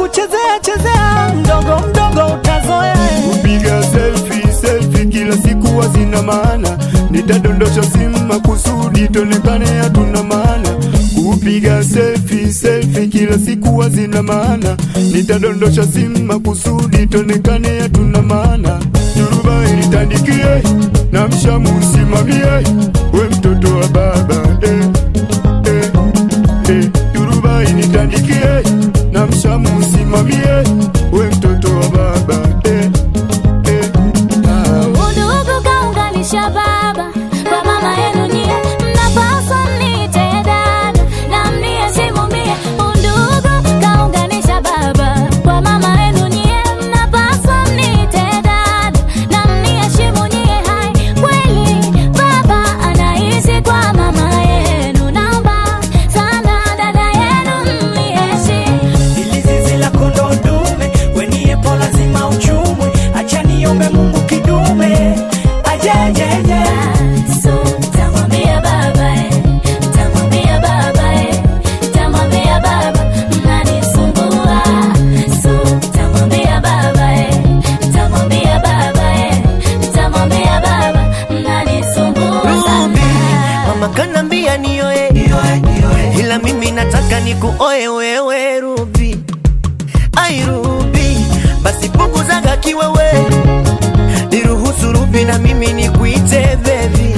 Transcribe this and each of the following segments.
kuchezea chezea, mdogo mdogo utazoea. kupiga selfie selfie kila siku hazina maana, nitadondosha simu makusudi tonekane hatuna maana. Kupiga selfie selfie kila siku hazina maana, nitadondosha simu makusudi tonekane hatuna maana. Turuba ilitandikie na mshamu usimamie, we mtoto wa baba eh, eh, eh. Turuba ilitandikie na mshamu usimamie, we mtoto wa baba eh, eh. Ah. Udugu kaunganisha baba kwa mama yenu nyie, mnapaswa mniite dada na mniheshimu mie. Udugu kaunganisha baba kwa mama yenu nyie, mnapaswa mniite dada na mniheshimu nyie. Hai, kweli baba anaishi kwa mama yenu, naomba sana dada yenu mniheshimu. Ili zizi la kondoo dume, weniepo lazima uchumwe. Acha niombe Mungu kidume ajejeje. So, tamwambia baba eh, tamwambia baba eh, tamwambia baba mnanisumbua. So, tamwambia baba eh, tamwambia baba eh, tamwambia baba mnanisumbua Ruby, sana. mama kanambia nioe, ila mimi nataka nikuoe wewe Ruby. Ai Ruby, basi punguzaga kiwewe, niruhusu Ruby na mimi nikuite baby.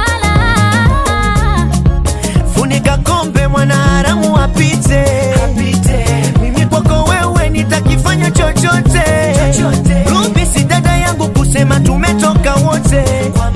Hapana. Funika kombe mwana haramu apite, mimi kwako wewe nitakifanya chochote. Ruby si dada yangu kusema tumetoka wote,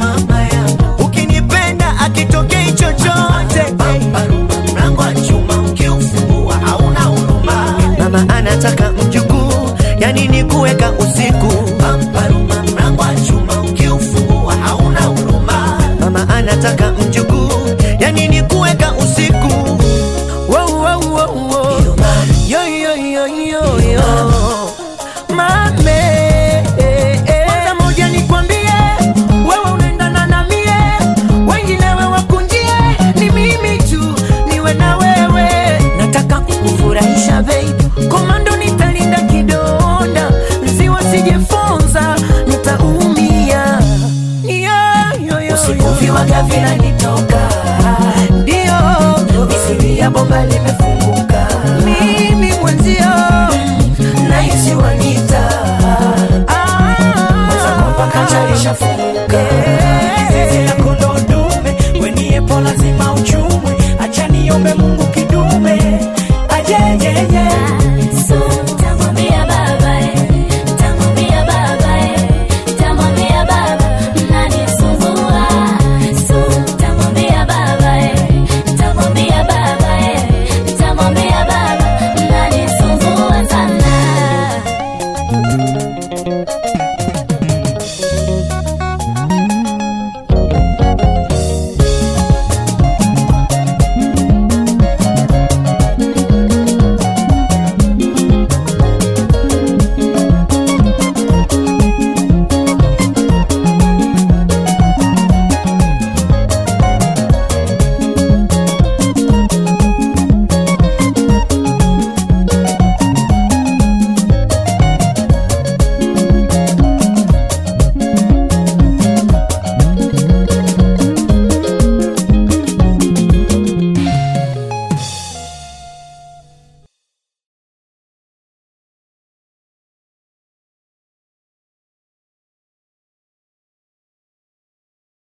ukinipenda akitokei chochote. Mlango wa chuma ukiufungua hauna huruma. Mama anataka mjukuu, yani ni kuweka usiku. Mlango wa chuma ukiufungua hauna huruma. Mama anataka mjukuu, yani ni kuweka usiku. Wow, wow, wow, wow. Yo, yo, yo, yo, yo. Mame, eh, eh. Kwanza moja nikwambie, wewe unaendana na mie, wengine wewe kunjie, ni mimi tu niwe na wewe. Nataka kukufurahisha baby, komando nitalinda kidonda, nziwa sijefonza, nitaumia. Yo, yo, yo, Usiku yo. viwaga vinanitoka, Ndio, misiri ya bomba